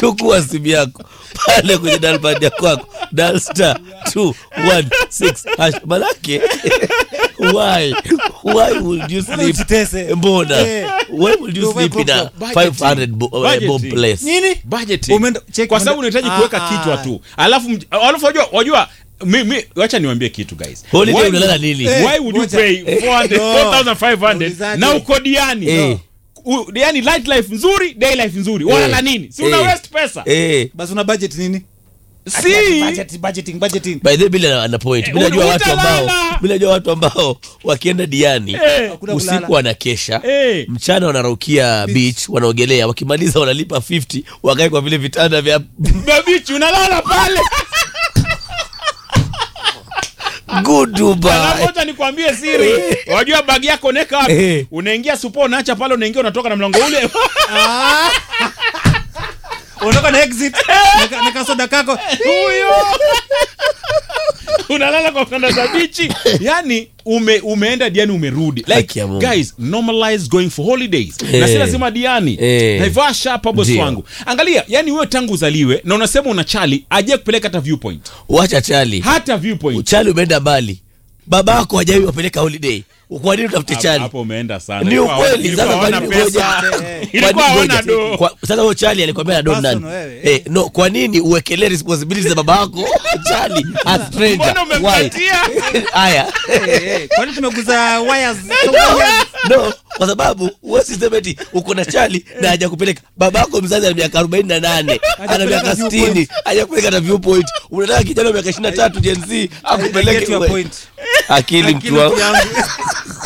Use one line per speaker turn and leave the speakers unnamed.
chukua simu yako pale kwenye dalbad ya kwako dal star 216 hash manake why why would you sleep
Usitese.
mbona
Eh.
why would you
Ndio,
sleep in a
budgeting.
500 bo- uh,
Budgeting.
bob place
Nini?
budgeting.
Umeenda- check
kwa
umeenda-
sababu unahitaji
Ah,
kuweka
ah.
kichwa tu alafu mj- alafu wajua wajua mi, mi, wacha niwaambie kitu guys
Holiday
Why
unalala
would-
nini?
why would you
Ngoja.
pay 400
No.
4500
Ulizaje?
na uko diani
Eh.
U- yani light life nzuri day life nzuri walala nini si una
Eh.
waste pesa
eh
basi una budget nini
si
budget, budgeting, budgeting.
by the way bila ana point
Eh,
bila najua watu ambao
utalala.
bila najua watu ambao wakienda diani
Eh.
Hakuna kulala.
usiku wanakesha
Eh.
mchana wanaraukia beach wanaogelea wakimaliza wanalipa 50 wakae kwa vile vitanda vya
babichi unalala pale
good
Alafu
Dubai
wacha nikwambie siri wajua bagi yako unaweka wapi
Eh.
unaingia supo unaacha pale unaingia unatoka na mlango ule
Ondoka na exit na- na kasoda kako
huyo unalala kwa kanda za bichi yani ume, umeenda diani umerudi
Haki
like
ya Mungu.
guys normalize going for holidays
Eh.
na si lazima diani
Eh.
naivasha hapa bosi
Ndio.
wangu angalia yani wewe tangu uzaliwe na unasema una chali aje kupeleka hata viewpoint
wacha chali
hata viewpoint
chali umeenda mbali baba yako hajai wapeleka holiday kwa nini utafute
Hapo-
chali
hapo umeenda sana
ni
Ilikuwa
ukweli
ilikuwa
sasa kwa
hawana
nini ngoja
pesa.
Eh, eh.
Ilikuwa
Kwa nini
hawana
ngoja?
do.
Kwa- sasa huyo chali alikwambia na don nani
Personal, wewe,
eh, no kwa nini uwekelee responsibility za baba yako chali a stranger
Mbona
why
umempatia?
haya
Eh, eh, kwani tumeguza wires wires?
no kwa sababu huwezi sema eti uko na chali na haja kupeleka babako mzazi ana miaka arobaini na nane ana miaka
viewpoint.
sitini haja kupeleka na viewpoint unataka kijana wa miaka ishirini na tatu jenz
I get
akupeleke
your
we-
point.
akili
Akili
mtu wangu
yangu.